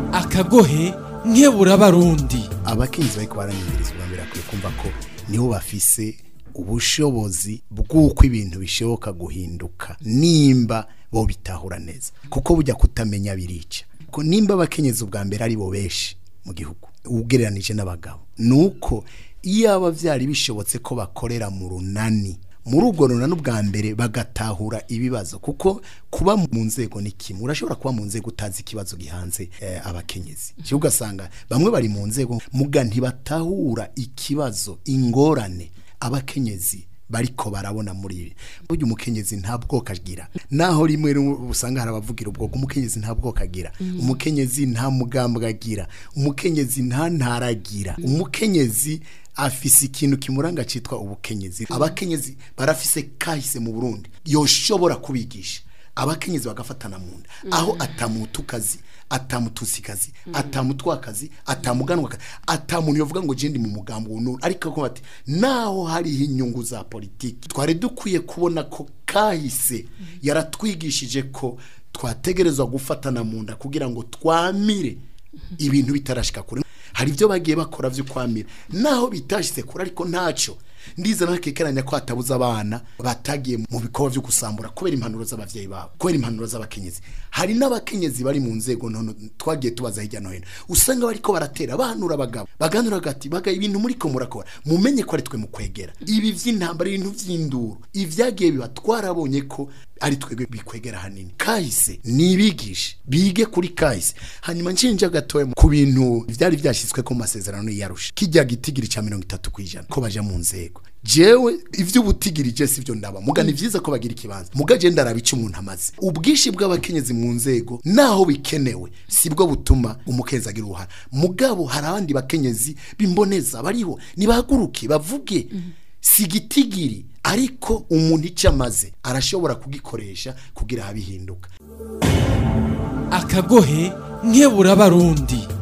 akagohe nkebura abarundi abakenyezi bariko baranyumviriza ubwa akwiye kumva ko nibo bafise ubushobozi bw'uko ibintu bishoboka guhinduka nimba bo bitahura neza kuko bujya kutamenya birica ko nimba abakenyezi ubwa mbere ari bo benshi mu gihugu ugereranije n'abagabo nuko iyo aba byari bishobotse ko bakorera mu runani muri ubwo runani ubwa mbere bagatahura ibibazo kuko kuba mu nzego ni kimwe urashobora kuba mu nzego utazi ikibazo gihanze eh, abakenyezi cyo ugasanga bamwe bari mu nzego muga ntibatahura ikibazo ingorane abakenyezi bariko barabona muri ibi burya umukenyezi nta bwoko agira naho rimwe rimwe usanga hari abavugira ubwoko umukenyezi nta bwoko agira umukenyezi nta mugambwe agira umukenyezi nta ntara agira umukenyezi afise ikintu kimuranga citwa ubukenyezi abakenyezi barafise kahise mu Burundi yoshobora kubigisha abakenyezi bagafatana mu nda aho atamutukazi atamutusikazi atamutwakazi atamuganwakazi atamuntu yovuga ngo je ndi mu mugambo uno ariko ko bati naho hariho inyungu za politiki twari dukwiye kubona ko kahise yaratwigishije ko twategerezwa gufatana mu nda kugira ngo twamire ibintu bitarashika kure hari ibyo bagiye bakora byo kwamira naho bitashyize kure ariko ntacyo ndiza nakekeranya ko hatabuze abana batagiye mu bikorwa byo gusambura kubera impanuro z'abavyeyi babo kubera impanuro z'abakenyezi hari n'abakenyezi bari mu nzego ntono twagiye tubaza hirya no hino usanga bariko baratera bahanura abagabo baganura gati baga ibintu muri ko murakora mumenye ko ari twe mu kwegera ibi vy'intambara ibintu vy'induru ivyagiye biba twarabonye ko ari twebwe bikwegera hanini kahise nibigishe bige kuri kahise hanyuma nshinja gatoya ku bintu vyari vyashyizwe ko mu masezerano yarusha kijya gitigiri ca mirongo itatu kwijana ko baja mu nzego jewe ivy'ubutigiri je sivyo ndaba muga ni vyiza ko bagira ikibanza muga je ndaraba ico umuntu amaze ubwishi bw'abakenyezi mu nzego naho bikenewe sibwo butuma umukenyezi agira uruhara mugabo hari abandi bakenyezi bimboneza bariho nibahaguruke bavuge sigitigiri ariko umuntu icyo amaze arashobora kugikoresha kugira abihinduka akagohe nkebura abarundi